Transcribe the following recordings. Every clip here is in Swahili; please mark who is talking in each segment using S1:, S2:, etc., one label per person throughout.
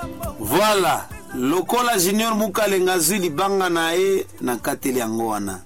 S1: Voilà, lokola Junior Mukalenga zwi libanga na ye na kateli yango wana.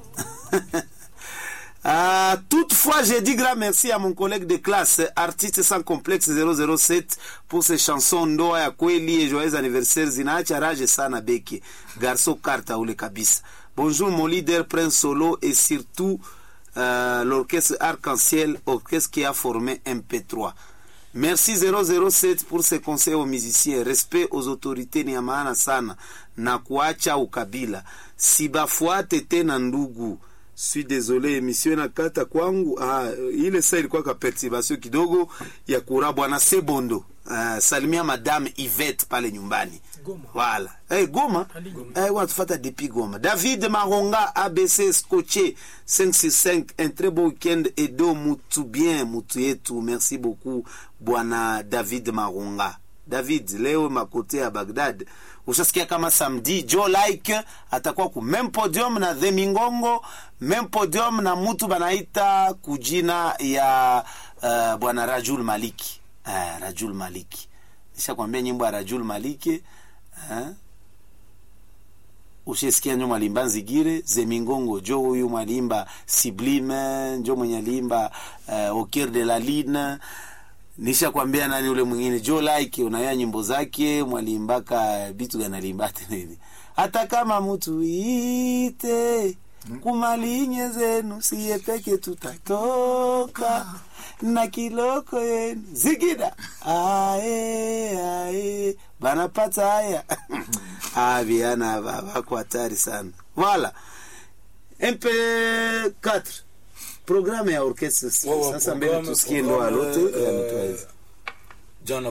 S1: Ah, toutefois, j'ai dit grand merci à mon collègue de classe, artiste sans complexe 007, pour ses chansons ndoa ya kweli et joyeux anniversaire zinaacha rage sana beki garso karta ule kabisa. Bonjour mon leader Prince Solo et surtout euh, l'orchestre Arc-en-Ciel, orchestre qui a formé MP3. Merci 007 pour ses conseils aux musiciens. Respect aux autorités ni ya maana sana na kuacha ukabila. Sibafuate tena ndugu. Suis désolé, emission inakata kwangu. Ah, ile saa ilikuwa ka perturbation kidogo ya kura bwana Sebondo. Ah, salimia madame Yvette pale nyumbani.
S2: Goma.
S1: Voilà. Eh, Goma.
S2: Ali Goma.
S1: Eh, watufata depuis Goma. David Maronga, ABC Scotché, 565. Un très beau week-end. Edo mutu bien, mutu yetu. Merci beaucoup, bwana David Maronga. David, leo makote ya Baghdad. Ushasikia kama samedi Joe Like atakuwa ku même podium na The Mingongo, même podium na mutu banaita kujina ya uh, bwana Rajul Maliki. Uh, Rajul Maliki. Nishakwambia nyimbo ya Rajul Maliki eh? ushesikia njo mwalimba nzigire zemingongo jo huyu mwalimba sublime njo mwenye alimba uh, au cœur de la line nisha kwambia nani ule mwingine jo like unaya nyimbo zake mwalimbaka bitu ganalimbate nini hata kama mtu ite kumalinye zenu siye peke tutatoka na kiloko yenu zigida ae ae banapata haya ah viana ba- bako hatari sana voilà mp4 programme ya orchestre
S3: Wawa,
S1: sasa mbele
S3: programme-
S1: tusikie ndoa
S3: programme,
S1: lote
S3: eh,
S1: ya mtu aweza
S3: jana